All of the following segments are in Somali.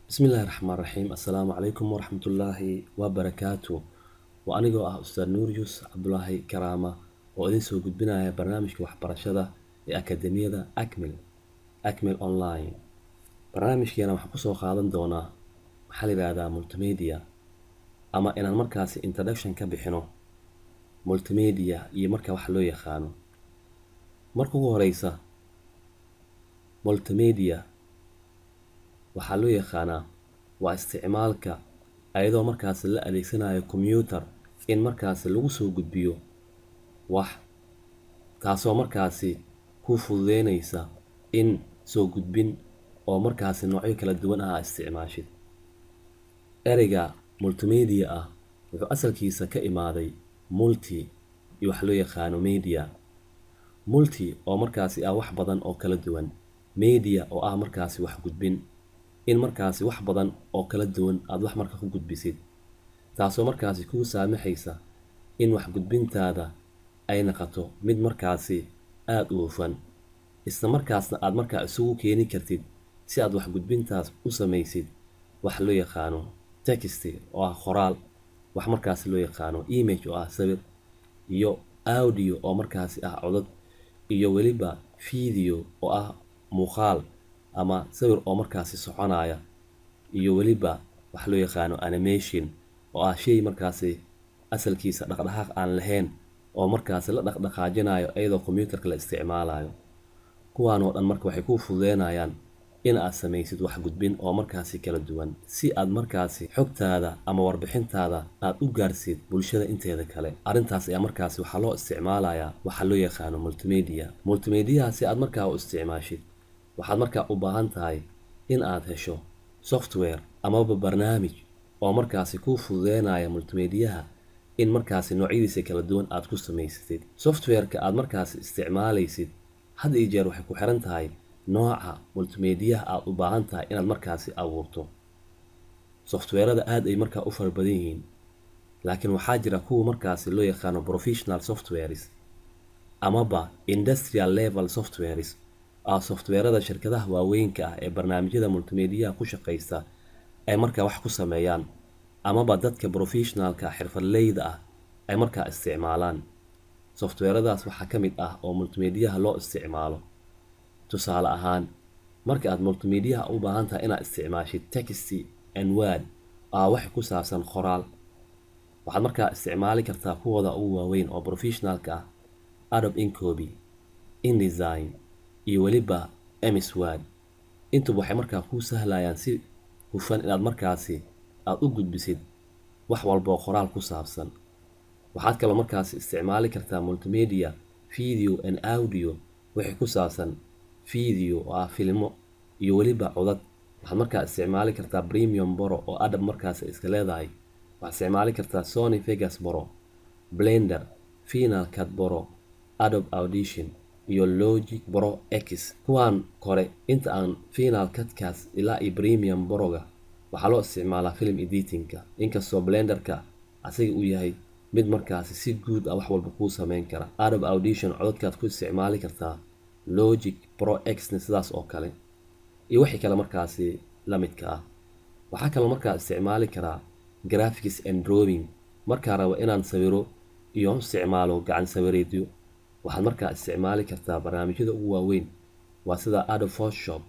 bismillaahi raxmaan raxiim assalaamu calaykum waraxmatullaahi wabarakaatu waa anigoo ah ustaad nuuriyus cabdulaahi karaama oo idin soo gudbinaya barnaamijka waxbarashada ee akademiyada acmil acmil online barnaamijkeena waxaan kusoo qaadan doonaa maxaa la yidhaahdaa multimedia ama inaan markaasi introduction ka bixino multimedia iyo marka wax loo yaqaano marka ugu horeysa multimedia waxaa loo yaqaanaa waa isticmaalka ayadoo markaasi la adeegsanayo combyuter in markaasi lagu soo gudbiyo wax taasoo markaasi ku fududeynaysa in soo gudbin oo markaasi noocyo kala duwan ah isticmaashid ereyga multimedia ah wuxuu asalkiisa ka imaaday multi iyo wax loo yaqaano media multi oo markaasi ah wax badan oo kala duwan media oo ah markaasi wax gudbin in markaasi wax badan oo kala duwan aada wax marka ku gudbisid taasoo markaasi kuu saamaxaysa in wax gudbintaada ay naqoto mid markaasi aada u hufan isla markaasna aada markaa isugu keeni kartid si aad wax gudbintaas u samaysid wax loo yaqaano texty oo ah qoraal wax markaasi loo yaqaano image oo ah sawir iyo audio oo markaasi ah codad iyo weliba video oo ah muuqaal ama sawir oo markaasi soconaya iyo weliba wax loo yaqaano animation oo ah shay markaasi asalkiisa dhaqdhaqaaq aan lahayn oo markaasi la dhaqdhaqaajinayo iyadoo combyuterka la isticmaalayo kuwaan oo dhan marka waxay kuu fududeynayaan in aad samaysid wax gudbin oo markaasi kala duwan si aad markaasi xogtaada ama warbixintaada aad u gaarsid bulshada inteeda kale arrintaas ayaa markaasi waxaa loo isticmaalayaa waxaa loo yaqaano multimedia multimediaha si aad markaa u isticmaashid waxaad markaa u baahan tahay in aad hesho software amaba barnaamij oo markaasi kuu fududeynaya multimediyaha in markaasi noocyadiisa kala duwan aad ku samaysatid softwareka aad markaasi isticmaalaysid had iyo jeer waxay ku xiran tahay nooca multimediyaha aad u baahan tahay inaad markaasi abuurto softweerada aad ay markaa u fara badan yihiin laakiin waxaa jira kuwa markaasi loo yaqaano professional softwares amaba industrial level softwares ah softweerada shirkadaha waaweynka ah ee barnaamijyada multimediyaha ku shaqaysta ay markaa wax ku sameeyaan amaba dadka professionalka xirfadleyda ah ay markaa isticmaalaan softweeradaas waxaa ka mid ah oo multimediyaha loo isticmaalo tusaale ahaan marka aad multimediyaha u baahan tahay inaad isticmaashid texty and word aa wax ku saabsan qoraal waxaad markaa isticmaali kartaa kuwooda ugu waaweyn oo professionalka ah adob incoby indesign iyo weliba ms word intuba waxay markaa kuu sahlayaan si hufan inaad markaasi aada u gudbisid wax walba oo qoraal ku saabsan waxaad kaloo markaasi isticmaali kartaa multimedia video and audio wixii ku saabsan video oo ah filmo iyo weliba codad waxaad markaa isticmaali kartaa premium boro oo adab markaasi iska leedahay waxaad isticmaali kartaa sony vegas boro blender final cut boro adob audition iyo logic bro x kuwaan kore inta aan final cutkaas ilaa iyo premium boroga waxaa loo isticmaalaa film editingka inkastoo blenderka asiga uu yahay mid markaasi si guud ah wax walba kuu sameyn kara adob audition codadkaad ku isticmaali kartaa logic pro xna sidaas oo kale iyo wixii kale markaasi la midka ah waxaa kaloo markaa isticmaali karaa graphics and drawing markaa rabo inaan sawiro iyo isticmaalo gacan sawireedyo waxaad markaa isticmaali kartaa barnaamijyada ugu waaweyn waa sida adob photoshop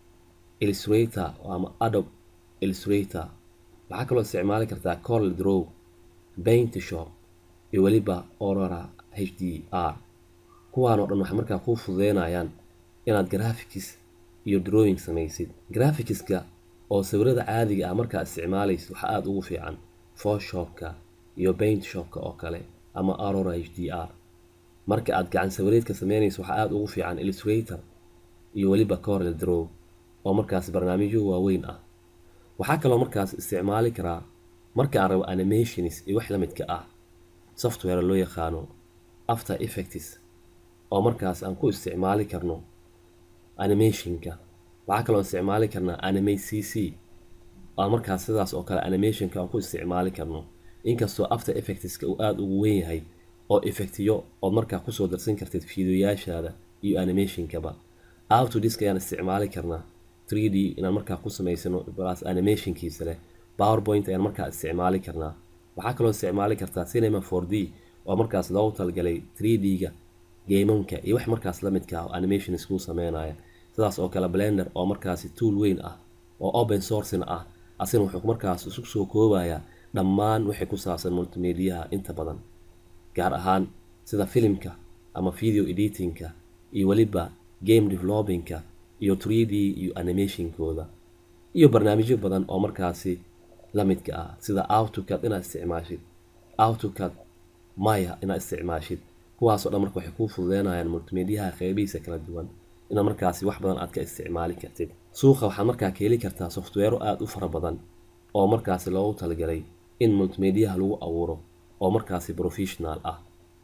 illustrator ama adob illustrator waxaa kaloo isticmaali kartaa corel draw paint shop iyo weliba aurora h d r kuwaan oo dhan waxay markaa kuu fududeynayaan inaad graphics iyo drawing samaysid graphicska oo sawirada caadiga ah markaa isticmaalaysid waxaa aada ugu fiican photoshopka iyo paint shopka oo kale ama aurora h d r marka aad gacan sawireedka sameynayso waxaa aada ugu fiican illustrator iyo weliba corel draw oo markaas barnaamijyo waaweyn ah waxaa kaloo markaas isticmaali karaa marka aan rabo animations iyo wax la midka ah software loo yaqaano after effects oo markaas aan ku isticmaali karno animationka waxaa kaloo isticmaali karnaa animate c c oo markaas sidaas oo kale animationka aan ku isticmaali karno inkastoo after effectska uu aada ugu weyn yahay oo effectiyo ood markaa kusoo darsan kartid fiidiyoyaashaada iyo animationkaba autodisk ayaan isticmaali karnaa 3d inaan markaa ku samaysano plus animationkiisa leh powerpoint ayaan markaa isticmaali karnaa waxaa kaloo isticmaali kartaa cinema 4d oo markaas loogu talagalay 3d-ga geemamka iyo wax markaas la midka ah oo animation iskuu sameynaya sidaas oo kale blender oo markaasi tool weyn ah oo open sourcena ah asina wuxuu markaas isu soo koobayaa dhammaan wixii ku saabsan multimediaha inta badan gaar ahaan sida filimka ama video editingka iyo weliba game developingka iyo 3d iyo animationkooda iyo barnaamijyo badan oo markaasi la midka ah sida autocad inaad isticmaashid autocad maya inaad isticmaashid kuwaasoo dhan marka waxay kuu fududeynayaan multimediaha qeybihiisa kala duwan inaad markaasi wax badan aad ka isticmaali kartid suuqa waxaad markaa ka heli kartaa softwero aada u fara badan oo markaasi loogu talagalay in multimediaha lagu abuuro oo markaasi professional ah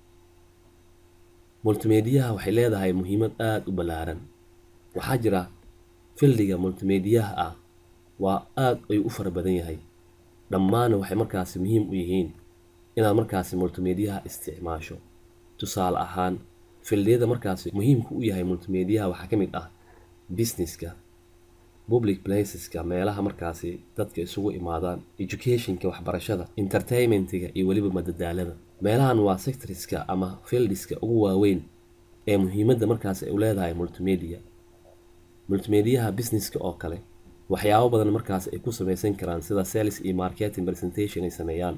multimediaha waxay leedahay muhiimad aada u ballaaran waxaa jira fildiga multimediaha ah waa aada ayuu u fara badan yahay dhammaana waxay markaasi muhiim u yihiin inaad markaasi multimediaha isticmaasho tusaale ahaan fildiyada markaasi muhiimka u yahay multimediaha waxaa ka mid ah businesska public placeska meelaha markaasi dadka isugu imaadaan educationka waxbarashada entertainmentiga iyo weliba madadaalada meelahan waa sectoriska ama fieldiska ugu waaweyn ee muhiimadda markaasi ay u leedahay multimedia multimediaha businesska oo kale waxyaabo badan markaasi ay ku samaysan karaan sida sales iyo marketing presentation ay sameeyaan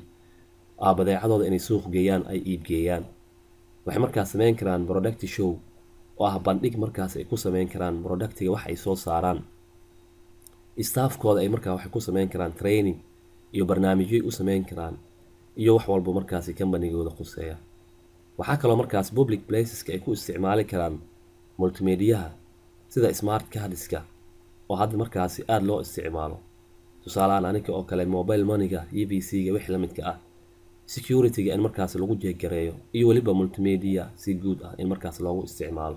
aa badeecadooda inay suuq geeyaan ay iibgeeyaan waxay markaas sameyn karaan product show oo ah bandhig markaas ay ku sameyn karaan productiga wax ay soo saaraan staafkooda ay markaa waxay ku sameyn karaan training iyo barnaamijyoy u sameyn karaan iyo wax walba markaasi kambanigooda khuseeya waxaa kaloo markaas public placeska ay ku isticmaali karaan multimediaha sida smart cardiska oo hadda markaasi aada loo isticmaalo tusaalehaan aniga oo kale mobile moneyga e v c-ga wixii la midka ah security-ga in markaas lagu jeegareeyo iyo weliba multimedia si guud ah in markaas loogu isticmaalo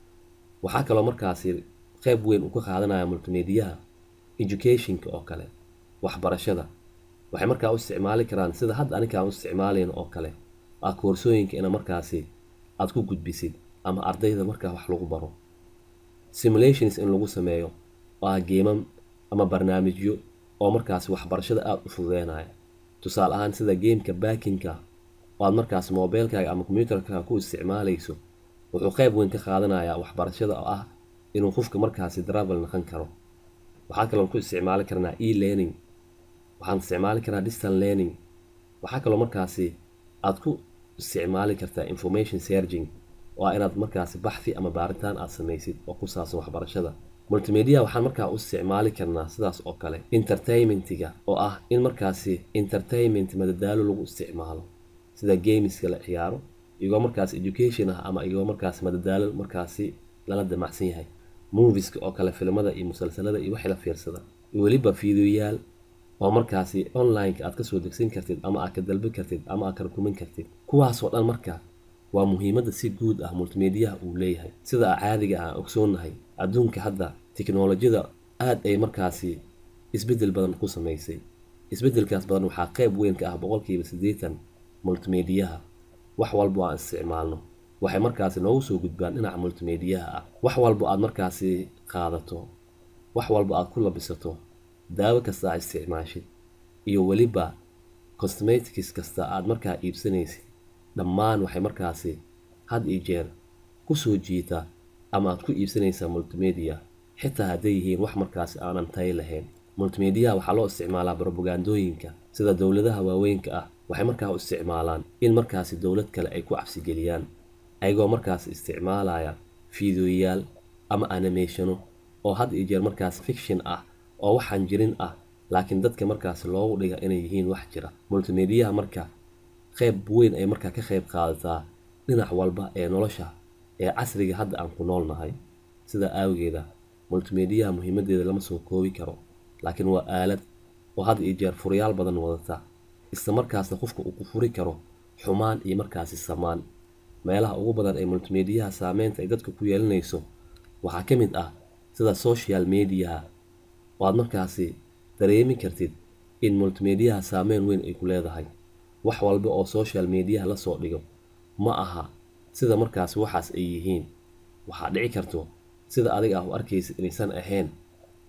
waxaa kaloo markaasi qeyb weyn uu ka qaadanaya multimediaha educationka oo kale waxbarashada waxay markaa u isticmaali karaan sida hadda aniga aan u isticmaalayn oo kale ah koorsooyinka ina markaasi aada ku gudbisid ama ardayda markaa wax lagu baro simulations in lagu sameeyo oo ah geemam ama barnaamijyo oo markaasi waxbarashada aada u fududeynaya tusaale ahaan sida geemka baakinka oo aad markaas mobeelkaaga ama combyuutarkaaga ku isticmaalayso wuxuu qeyb weyn ka qaadanayaa waxbarashada oo ah inuu qofka markaasi travel noqon karo waxaa kaloo ku isticmaali karnaa e learning waxaan isticmaali karaa distant learning waxaa kaloo markaasi aad ku isticmaali kartaa information searching oo ah inaad markaasi baxthi ama baaritaan aad samaysid oo ku saabsan waxbarashada multimedia waxaan markaa u isticmaali karnaa sidaas oo kale entertainmentiga oo ah in markaasi entertainment madadaalo lagu isticmaalo sida gameska la ciyaaro iyagoo markaas education ah ama iyagoo markaas madadaalo markaasi lala damacsan yahay moviska oo kale filimada iyo musalsalada iyo wixii la fiirsada iyo weliba fiidiyoyaal oo markaasi online-ka aad kasoo degsan kartid ama aad ka dalbi kartid ama aad ka rukumin kartid kuwaasoo dhan marka waa muhiimadda si guud ah multimediaha uu leeyahay sida caadiga aan ogsoonnahay adduunka hadda tiknolojiyada aada ay markaasi isbeddel badan ku samaysay isbeddelkaas badan waxaa qeyb weyn ka ah boqolkiiba siddeetan multimediaha wax walbo aan isticmaalno waxay markaasi noogu soo gudbaan dhinaca multimediaha ah wax walbo aad markaasi qaadato wax walbo aad ku labisato daawo kasta aad isticmaashid iyo weliba cosmetics kasta aad markaa iibsanaysid dhammaan waxay markaasi had iyo jeer kusoo jiita ama aad ku iibsanaysaa multimedia xitaa hadday yihiin wax markaasi aanan tayo lahayn multimediaha waxaa loo isticmaalaa brobagandooyinka sida dowladaha waaweynka ah waxay markaa u isticmaalaan in markaasi dowlad kale ay ku cabsigeliyaan ayagoo markaas isticmaalaya fiidiyoyaal ama animationo oo had iyo jeer markaas fiction ah oo waxaan jirin ah laakiin dadka markaasi loogu dhiga inay yihiin wax jira multimediaha marka qeyb weyn ay markaa ka qeyb qaadataa dhinac walba ee nolosha ee casriga hadda aan ku nool nahay sidaa aawageeda multimediaha muhiimadeeda lama soo koobi karo laakiin waa aalad oo had iyo jeer furayaal badan wadata isla markaasna qofka uu ku furi karo xumaan iyo markaasi samaan meelaha ugu badan ee multimediaha saameynta ay dadka ku yeelanayso waxaa ka mid ah sida social mediaha oo aad markaasi dareemi kartid in multimediaha saameyn weyn ay ku leedahay wax walba oo social mediaha lasoo dhigo ma aha sida markaasi waxaas ay yihiin waxaa dhici karto sida adiga ah u arkaysa inaysan ahayn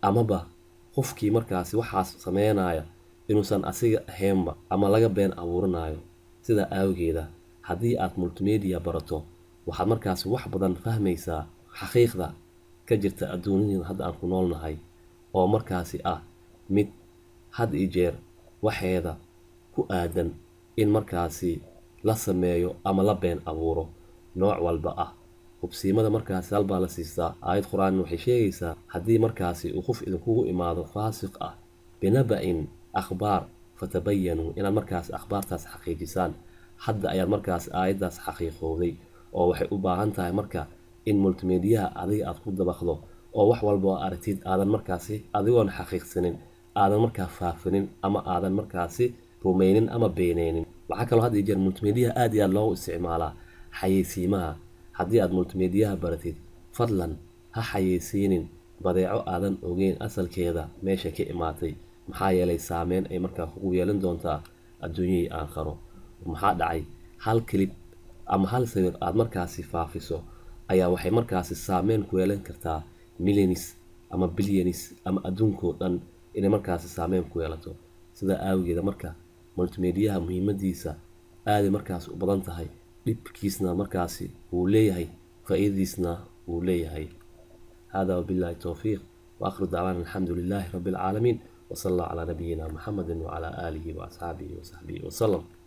amaba qofkii markaasi waxaas sameynaya inuusan asiga ahaynba ama laga been abuuranayo sidaa awgeeda haddii aad multimedia barato waxaad markaasi wax badan fahmaysaa xaqiiqda ka jirta adduunyada hadda aan ku noolnahay oo markaasi ah mid had iyo jeer waxeeda ku aadan in markaasi la sameeyo ama la been abuuro nooc walba ah hubsiimada markaasi halbaa la siistaa aayad qur-aan waxay sheegaysaa haddii markaasi uu qof idinkugu imaado faasiq ah binaba-in akhbaar fatabayanuu inaad markaasi akhbaartaas xaqiijisaan hadda ayaad markaasi aayaddaas xaqiiqowday oo waxay u baahan tahay marka in multimediyaha adiga aad ku dabaqdo oo wax walba oo aragtid aadan markaasi adigoon xaqiiqsanin aadan markaa faafinin ama aadan markaasi rumeynin ama beeneynin waxaa kaloo had iyo jeer multimediyaha aad iyo aad loogu isticmaalaa xayeysiimaha haddii aad multimediyaha baratid fadlan ha xayeysiinin badeeco aadan ogeyn asalkeeda meesha ka imaatay maxaa yeelay saameyn ay markaa kugu yeelan doontaa adduunyahii aakharo maxaa dhacay hal kilib ama hal sawir aad markaasi faafiso ayaa waxay markaasi saameyn ku yeelan kartaa milyanis ama bilyanis ama adduunkoo dhan inay markaasi saameyn ku yeelato sidaa aawageeda marka multimediyaha muhiimadiisa aaday markaasi u badan tahay dhibkiisna markaasi wuu leeyahay faa-iidadiisna wuu leeyahay hada wabillahi towfiiq waakhiru dacwaana alxamdu lilaahi rabbi alcaalamiin وصلى الله على نبينا محمد وعلى آله وأصحابه وصحبه وسلم